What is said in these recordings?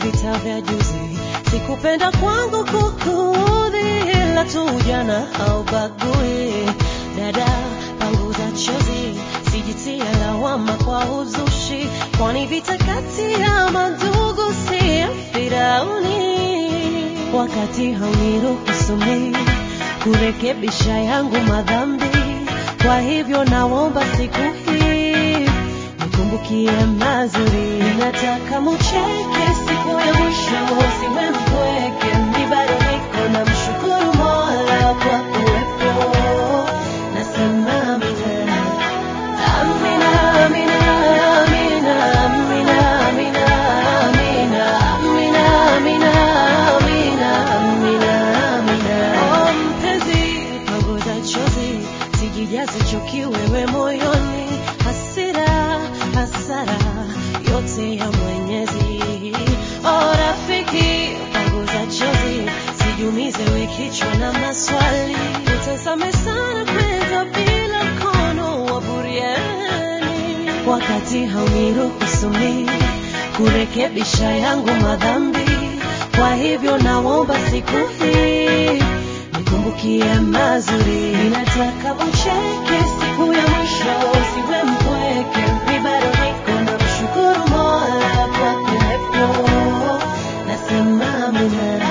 vita vya juzi. Sikupenda kwangu kukuudhi, ila tu ujana haubagui. Dada, panguza chozi, sijitie lawama kwa uzushi, kwani vita kati ya mandugu si ya Firauni. Wakati hauniruhusu mimi kurekebisha yangu madhambi, kwa hivyo naomba siku hii nikumbukie mazuri. Nataka mucheke siku ya mwisho, usiwe mpweke. Mi bado niko na mshukuru Mola kwa kuwepo. Nasema amina, amina, amina, amina, amina, amina, amina, amina, amina, amina, amina, amina. Oh, mpenzi, punguza chozi, sijijaze chuki wewe moyoni, hasira, hasara yote ya Mwenyezi. Oh, rafiki, punguza chozi, sijumize we kichwa na maswali, utazame sana kwenda bila mkono wa buriani, wakati hauniruhusu mimi kurekebisha yangu madhambi. Kwa hivyo naomba siku hii nikumbukie mazuri. Ninataka ucheke siku ya mwisho, usiwe mpweke. Mi bado niko na mshukuru Mola kwa kuwepo. Nasema amina,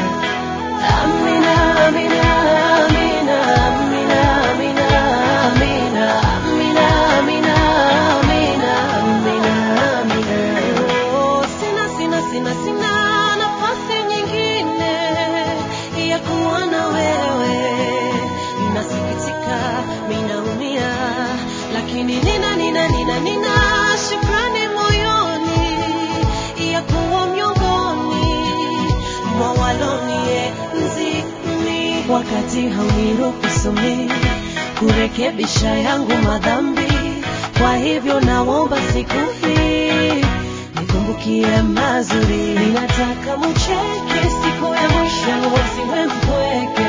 amina, amina, amina, amina, amina, amina, amina, amina, amina, amina, amina. Oh, sina, sina, sina, sina nafasi nyingine ya kuwa na wewe. Nasikitika, ninaumia, lakini nina, nina, nina, nina shukrani moyoni ya kuwa miongoni mwa walonienzi mimi, wakati hauniruhusu mimi kurekebisha yangu madhambi. Kwa hivyo naomba siku hii nikumbukie mazuri. Ninataka mucheke siku ya mwisho, usiwe mpweke.